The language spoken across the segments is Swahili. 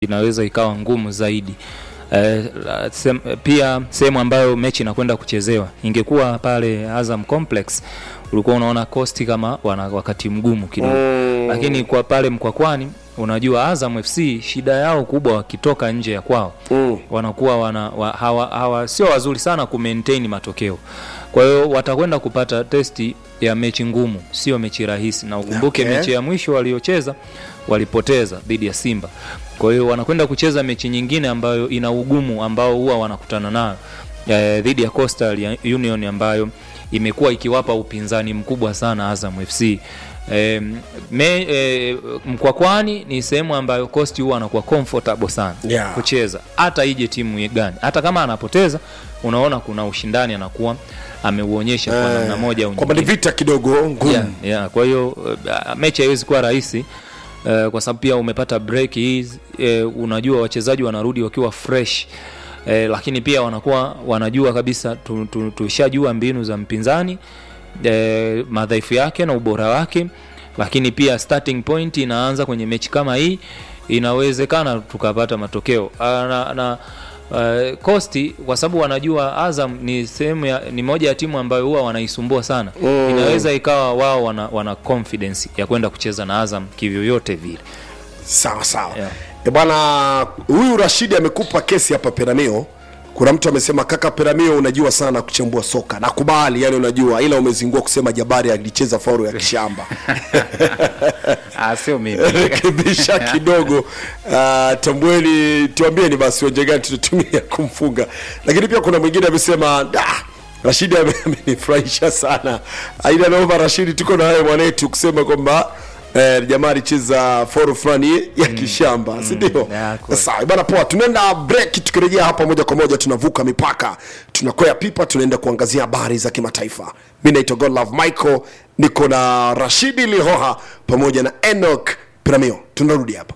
inaweza ikawa ngumu zaidi. Eh, sem, pia sehemu ambayo mechi inakwenda kuchezewa ingekuwa pale Azam Complex, ulikuwa unaona Coast kama wana wakati mgumu kidogo Mm. lakini kwa pale Mkwakwani, unajua Azam FC shida yao kubwa wakitoka nje ya kwao Mm. wanakuwa wana, wa, hawa, hawa sio wazuri sana ku maintain matokeo. Kwa hiyo watakwenda kupata testi ya mechi ngumu, sio mechi rahisi, na ukumbuke Okay. mechi ya mwisho waliocheza walipoteza dhidi ya Simba. Kwa hiyo wanakwenda kucheza mechi nyingine ambayo ina ugumu ambao huwa wanakutana nayo eh, dhidi ya Coastal ya Union ambayo imekuwa ikiwapa upinzani mkubwa sana Azam FC. E, me, e, Mkwakwani ni sehemu ambayo Coast huwa anakuwa comfortable sana Yeah. kucheza hata ije timu gani, hata kama anapoteza, unaona kuna ushindani anakuwa ameuonyesha kwa namna moja au kwamba ni nyingine. vita kidogo ngumu Yeah, yeah. Kwa hiyo uh, mechi haiwezi kuwa rahisi uh, kwa sababu pia umepata break hizi uh, unajua wachezaji wanarudi wakiwa fresh uh, lakini pia wanakuwa wanajua kabisa tu- tu- tushajua mbinu za mpinzani uh, madhaifu yake na ubora wake, lakini pia starting point inaanza kwenye mechi kama hii, inawezekana tukapata matokeo uh, na, na Uh, Costi kwa sababu wanajua Azam ni sehemu ya, ni moja ya timu ambayo huwa wanaisumbua sana Mm. inaweza ikawa wao wana, wana confidence ya kwenda kucheza na Azam kivyoyote vile. sawa sawa Yeah. e bwana huyu rashidi amekupa kesi hapa peramio kuna mtu amesema kaka peramio unajua sana kuchambua soka nakubali yani unajua ila umezingua kusema jabari alicheza faulu ya kishamba Ah, sio mimi. rekebisha kidogo uh, tambweni tuambieni basi wenje gani tutatumia kumfunga lakini pia kuna mwingine amesema "Ah, rashidi ame- amenifurahisha sana aida naomba rashidi tuko na wewe mwanetu kusema kwamba Eh, jamaa alicheza foru fulani ya kishamba sindio ya, kweli. sawa bana poa tunaenda break tukirejea hapa moja kwa moja tunavuka mipaka tunakwea pipa tunaenda kuangazia habari za kimataifa mi naitwa godlove michael niko na rashidi lihoha pamoja na enok piramio tunarudi hapa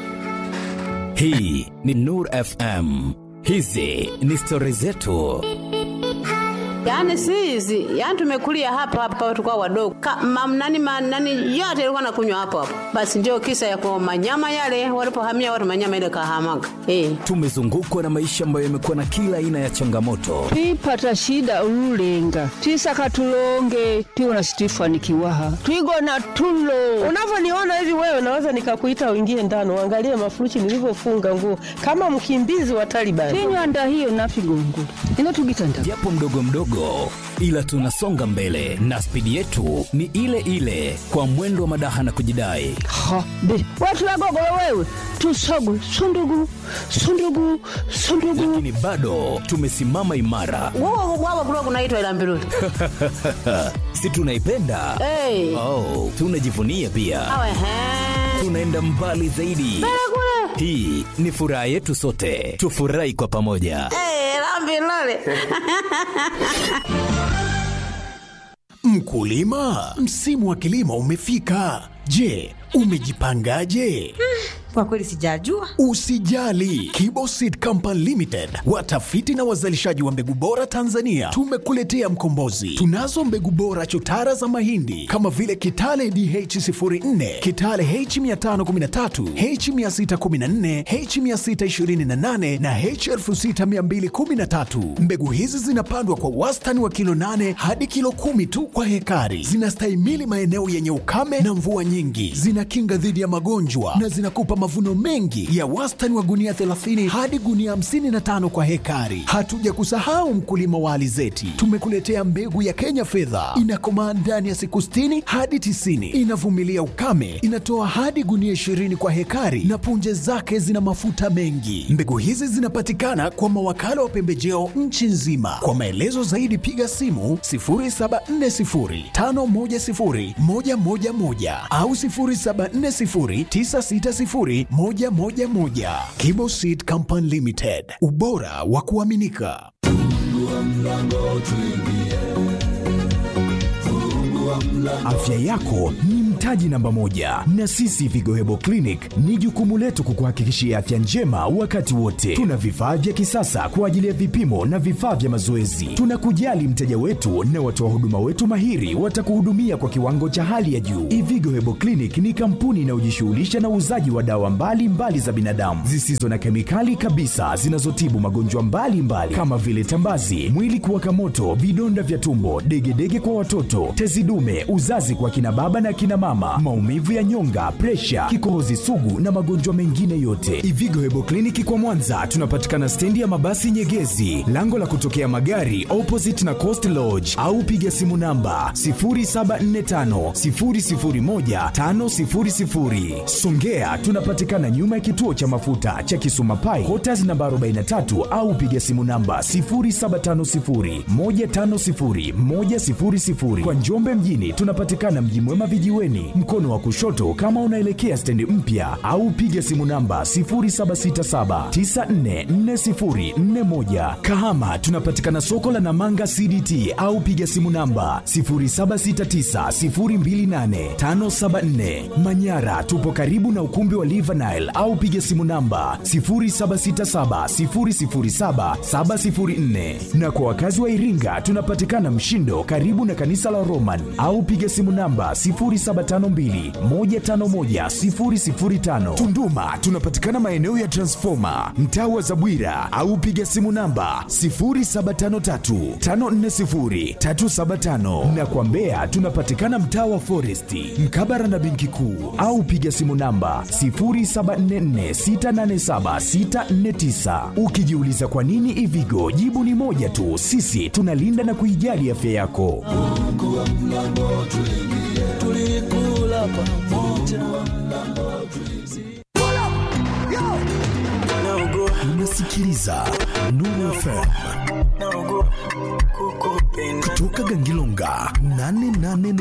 hii ni nur fm hizi ni stori zetu Yaani si hizi, yaani tumekulia hapa hapa tukao wadogo. Ka, mam, nani, ma, nani yote ilikuwa nakunywa hapo hapo. Basi ndio kisa ya kwa manyama yale walipohamia watu manyama ile kahamaga. Eh. tumezungukwa na maisha ambayo yamekuwa na kila aina ya changamoto twipata shida ululenga twisaka tulonge tiwona situifanikiwaha twigona tulo unavyoniona hivi wewe naweza nikakuita uingie ndani uangalie mafuruchi nilivyofunga nguo kama mkimbizi wa Taliban. tinywanda hiyo nafigongo ino tugitanda japo mdogo mdogo ila tunasonga mbele na spidi yetu ni ile ile kwa mwendo wa madaha na kujidai ha be watulagogolo wewe tusogu sundugu sundugu sundugu lakini bado tumesimama imara Wao wao kulikuwa kunaitwa ila mbiruli. si tunaipenda Eh. oh, tunajivunia pia Awe he. tunaenda mbali zaidi Kule. hii ni furaha yetu sote tufurahi kwa pamoja Eh, la mbiruli. Mkulima, msimu wa kilimo umefika. Je, umejipangaje? Kwa kweli sijajua. Usijali, Kibo Seed Company Limited, watafiti na wazalishaji wa mbegu bora Tanzania, tumekuletea mkombozi. Tunazo mbegu bora chotara za mahindi kama vile Kitale DH04, Kitale H513, H614, H628 na H6213. Mbegu hizi zinapandwa kwa wastani wa kilo 8 hadi kilo kumi tu kwa hekari. Zinastahimili maeneo yenye ukame na mvua nyingi, zinakinga dhidi ya magonjwa na zinakupa mavuno mengi ya wastani wa gunia 30 hadi gunia 55 kwa hekari. Hatuja kusahau mkulima wa alizeti, tumekuletea mbegu ya Kenya fedha, inakomaa ndani ya siku 60 hadi 90, inavumilia ukame, inatoa hadi gunia 20 kwa hekari na punje zake zina mafuta mengi. Mbegu hizi zinapatikana kwa mawakala wa pembejeo nchi nzima. Kwa maelezo zaidi piga simu 0740510111 au 0740960111. Kibo Seed Company Limited, ubora wa kuaminika. Afya yako ni mtaji namba moja, na sisi Vigo Hebo Clinic ni jukumu letu kukuhakikishia afya njema wakati wote. Tuna vifaa vya kisasa kwa ajili ya vipimo na vifaa vya mazoezi. Tunakujali mteja wetu na watoa huduma wetu mahiri watakuhudumia kwa kiwango cha hali ya juu. Ivigo Hebo Clinic ni kampuni inayojishughulisha na uuzaji wa dawa mbalimbali mbali za binadamu zisizo na kemikali kabisa zinazotibu magonjwa mbalimbali kama vile tambazi, mwili kuwaka moto, vidonda vya tumbo, degedege kwa watoto, tezi dume, uzazi kwa kina baba na kina mama, maumivu ya nyonga, presha, kikohozi sugu na magonjwa mengine yote. Ivigo Hebo Clinic kwa Mwanza tunapatikana stendi ya mabasi Nyegezi, lango la kutokea magari opposite na Coast Lodge, au piga simu namba 0745 001 500. Songea tunapatikana nyuma ya kituo cha mafuta cha Kisuma Pai, Quarters namba 43 au piga simu namba 0750 150 100. Kwa Njombe mjini tunapatikana Mji Mwema vijiweni, mkono wa kushoto kama unaelekea stendi mpya, au piga simu namba 0767944041. Kahama tunapatikana soko la Namanga CDT au piga simu namba 0769028574. Manyara tupo karibu na ukumbi wa Live Nile au piga simu namba 0767007704. Na kwa wakazi wa Iringa tunapatikana Mshindo karibu na kanisa la Roman au piga simu namba 0752151005. Tunduma tunapatikana maeneo ya Transformer mtaa wa Zabwira au piga simu namba 0753540375 na kwa Mbeya tunapatikana mtaa wa Foresti mkabara na benki kuu au piga simu namba 0744687649. Ukijiuliza kwa nini Ivigo, jibu ni moja tu, sisi tunalinda na kuijali afya yako. Unasikiliza Nuru FM kutoka Gangilonga 88